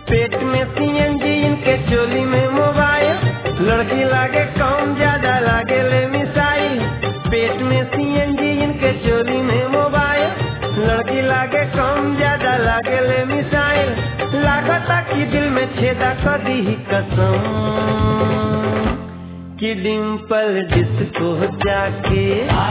पेट में सीएनजी इनके चोली में मोबाइल लड़की लागे कम ज्यादा लागे ले मिसाइल पेट में सीएनजी इनके चोली में मोबाइल लड़की लागे कम ज्यादा लागे ले मिसाइल लागता कि दिल में छेदा कर दी कसम कि डिम्पल डिस्को जाके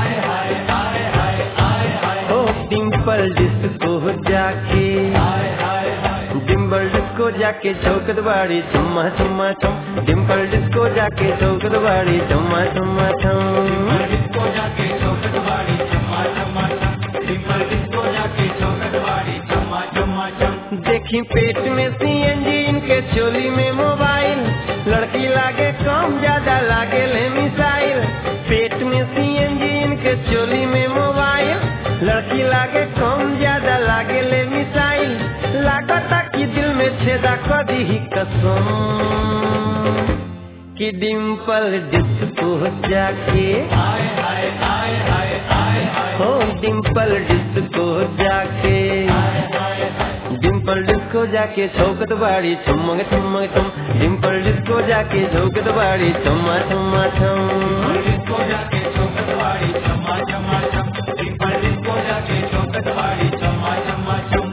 ओ डिम्पल डिस्को जाके डिम्पल डिस्को जाके चौकत बाड़ी चुम्मा चुम्मा चुम डिम्पल डिस्को जाके चौकत बाड़ी चुम्मा चुम्मा चुम डिस्को जाके चौकट बाड़ी चम्मा चम्मा चम डिम्पल डिस्को जाके चौकट बाड़ी चम्मा चम्मा चम देखी पेट में सीएनजी इनके चोली में मोबाइल लड़की लागे कम ज्यादा लागे ले मिसाइल पेट में सीएनजी इनके चोली में मोबाइल लड़की लागे कम ज्यादा लागे ले मिसाइल लागता कि दिल में छेदा कर दी कसम कि डिम्पल डिस्को जाके आए हाय आए हाय आए हाय हो डिम्पल डिस्को जाके हाय हाय हाय डिम्पल डिस्को जाके चौकत बाड़ी चुम्मग चुम्मग चुम डिम्पल डिस्को जाके चौकत बाड़ी चुम्मा चुम्मा चुम डिस्को जाके चौकट बाड़ी चम्मा चम्मा चम डिम्पल डिस्को जाके चौकट बाड़ी चम्मा चम्मा चम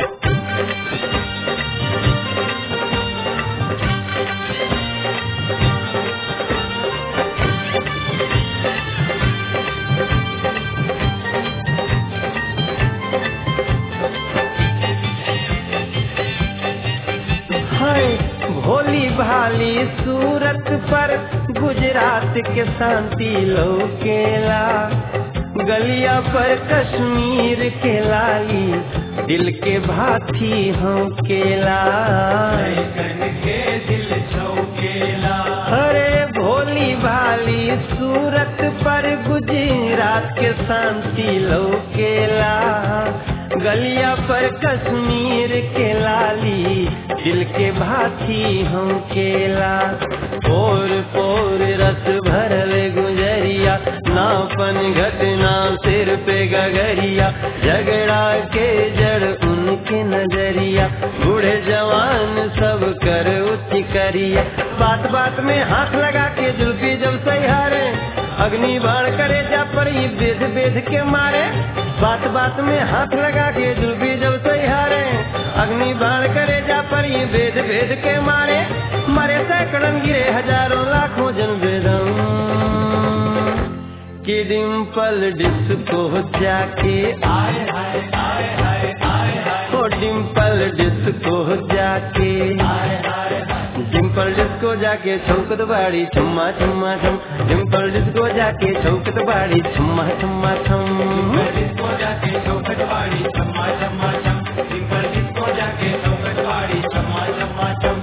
हाय भोली भाली सूरत पर गुजरात के शांति लोकेला गलिया पर कश्मीर के लाली दिल के भाथी हम केला कन के दिल छौकेला अरे भोली भाली सूरत पर गुजरात के शांति लोकेला गलिया पर कश्मीर के लाली दिल के भाथी हम केला पोर पोर रस भरल गुजरिया नापन घटना सिर पे गगरिया झगड़ा के जड़ उनके नजरिया बूढ़े जवान सब कर उच्च करिया बात बात में हाथ लगा के जुल्फी जब सहारे अग्नि बाण करे जा पर ये बेद बेद के मारे बात बात में हाथ लगा के जुल्फी जब सहारे अग्नि बाण करे जा पर ये बेद बेद के मारे मरे सैकड़न गिरे हजारों लाखों जन बेदम कि डिम्पल डिस्को जाके आए हाय आए हाय आए हाय ओ डिम्पल डिस्को जाके आए हाय हाय डिम्पल डिस्को जाके चौकत बाड़ी छुम्मा छुम्मा छम डिम्पल डिस्को जाके चौकत बाड़ी छुम्मा छुम्मा छम डिस्को जाके चौकट बाड़ी चम्मा चम्मा चम डिम्पल डिस्को जाके चौकट बाड़ी चम्मा चम्मा चम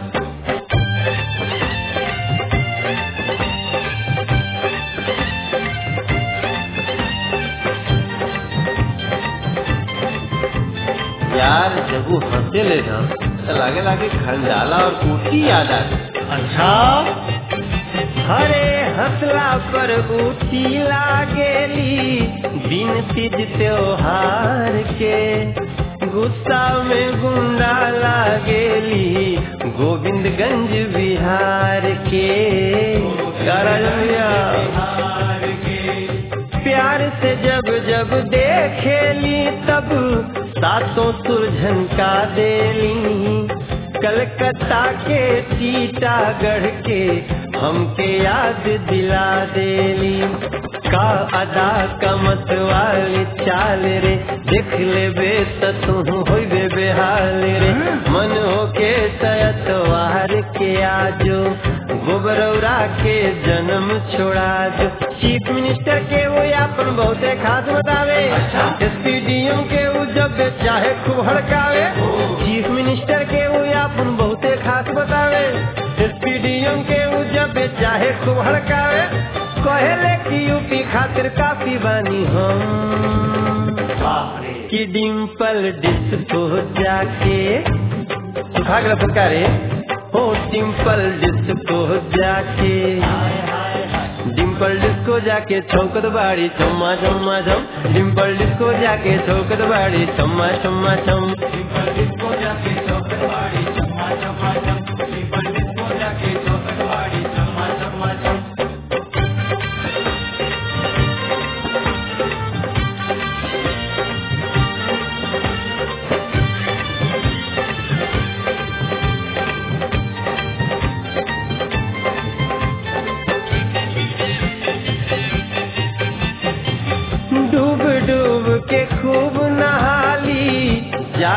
यार जब वो हंसे ले ना तो लागे लागे खंडाला और ऊटी याद आ गई अच्छा हरे हंसला पर ऊटी लागेली दिन तीज त्योहार के गुस्सा में गुंडा लागेली गोविंदगंज बिहार के करलिया हार के प्यार से जब जब देखेली तब सातों सुरझन का देली कलकत्ता के सीतागढ़ के हमके याद दिला देली का अदा कमत वाली चाल रे देख ले बे तू होइबे बेहाल रे मन होके तयतवार के आजो गोबरौरा के जन्म छोड़ा जो चीफ मिनिस्टर के वो अपन बहुते खास बतावे एसपीडीएम के वो जब चाहे खूब हड़कावे चीफ मिनिस्टर के वो अपन बहुते खास बतावे एसपीडीएम के वो जब चाहे खूब हड़कावे कहेले कि यूपी खातिर काफी बानी हम बाप रे कि डिम्पल डिस्को जाके सुखाग्र सरकारे हो डिम्पल डिस्को जाके हाय हाय हाय डिम्पल डिस्को जाके चौकत बाड़ी चम्मा चम्मा चम डिम्पल डिस्को जाके चौकत बाड़ी चम्मा चम्मा चम डिम्पल डिस्को जाके चौकट बाड़ी चम्मा चम्मा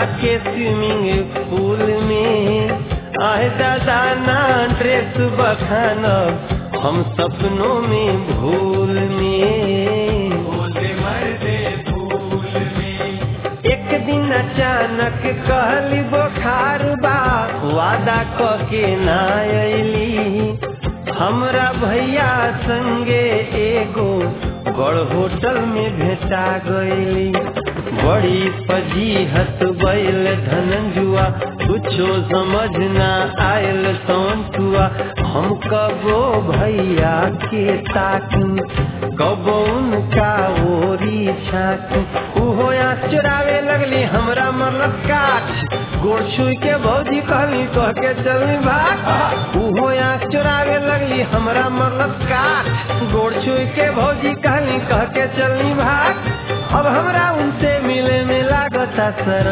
जाके स्विमिंग पूल में आए दादा ना ड्रेस बखानब हम सपनों में भूल में बोले मरदे फूल में एक दिन अचानक कहली बुखार बा वादा क के ना अली हमरा भैया संगे एगो बड़ होटल में भेटा गईली बड़ी फजीहत बैल धनंजुआ कुछो समझ ना आयल सौंतुआ हम कबो भैया के ताकी कबो उनका ओरी छाकी उहो या चुरावे लगली हमरा मरलक काठ गोड़ छुई के भौजी कहली कह के चलनी भाग उहो या चुरावे लगली हमरा मरलक काठ गोड़ छुई के भौजी कहली कह के चलनी भाग अब हमरा उनसे मिले में लागता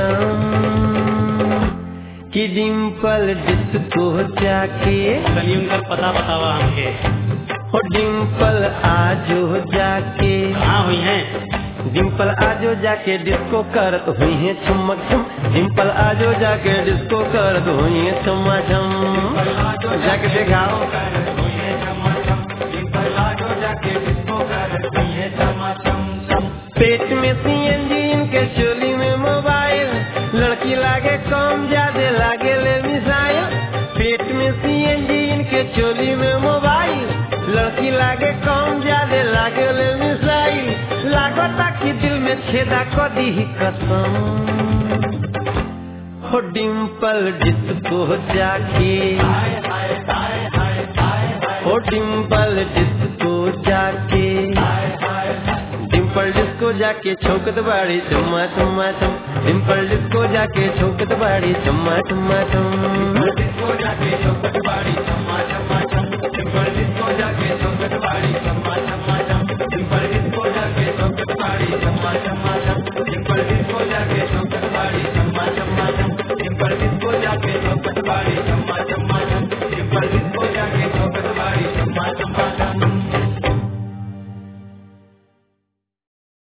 शरम कि डिम्पल डिस्को जाके चलिए उनका पता बतावा हमके हो डिम्पल आजो जाके कहाँ हुई हैं डिम्पल आजो जाके डिस्को करत हुई है छमक छम डिम्पल आजो जाके डिस्को करत हुई है छमा छम जाके दिखाओ पेट में सीएनजी इनके चोली में मोबाइल लड़की लागे कम ज्यादा लागे ले मिसाइल पेट में सीएनजी इनके चोली में मोबाइल लड़की लागे कम ज्यादा लागे ले मिसाइल लागता कि दिल में छेदा क दी कसम हो डिम्पल डिस्को जाके हो डिम्पल डिस्को जाके डिम्पल डिस्को जाके छौकत बाड़ी चम्मा चम्मा चम डिम्पल डिस्को जाके छौकत बाड़ी चम्मा चम्मा चम